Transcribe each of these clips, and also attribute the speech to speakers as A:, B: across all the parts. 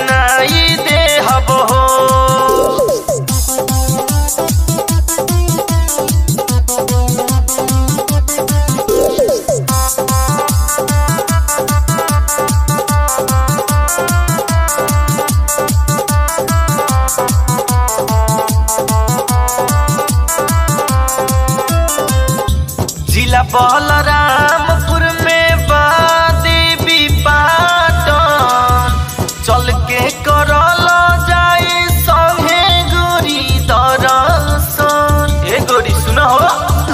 A: किनाई दे हब हो जिला बलरामपुर में बा देवी पाटन चल के करल जाई संगे गोरी दरसन ए गोरी सुन हो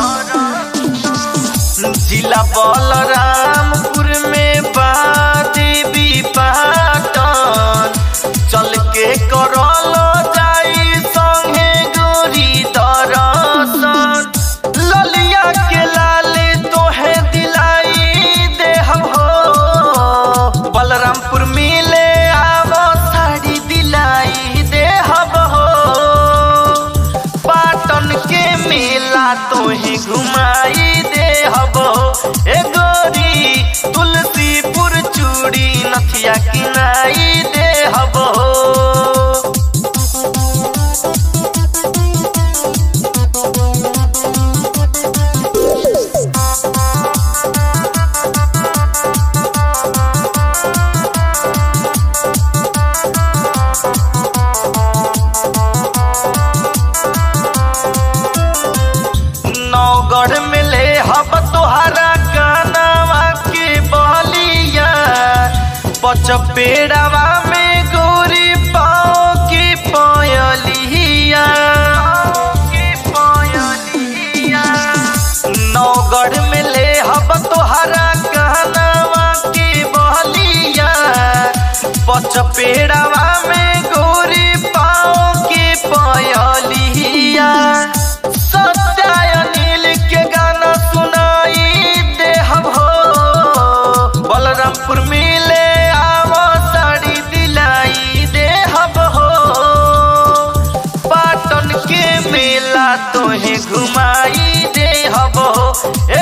A: जिला बलरामपुर में बा देवी पाटन चल के करल जाई संगे गोरी दरसन ललिया के लाले तोहे दिलाई दे हम हो बलरामपुर मिले आवो साड़ी दिलाई दे हम हो पाटन के मेला तोहे घुमाई दे हम हो ए गोरी तुलसीपुर चूड़ी नथिया किनाई दे हम हो नौगढ़ में ले हब तोहरा कानवा के बलिया पचपेड़वा में गोरी पाओ की पयलिया नौगढ़ में ले हब तोहरा कानवा के बलिया पचपेड़वा में गोरी पाओ के पयलिया सत्याय नील के गाना सुनाई दे हम हो बलरामपुर मिले आवो साड़ी दिलाई दे हम हो पाटन के मेला तोहे घुमाई दे हम हो ए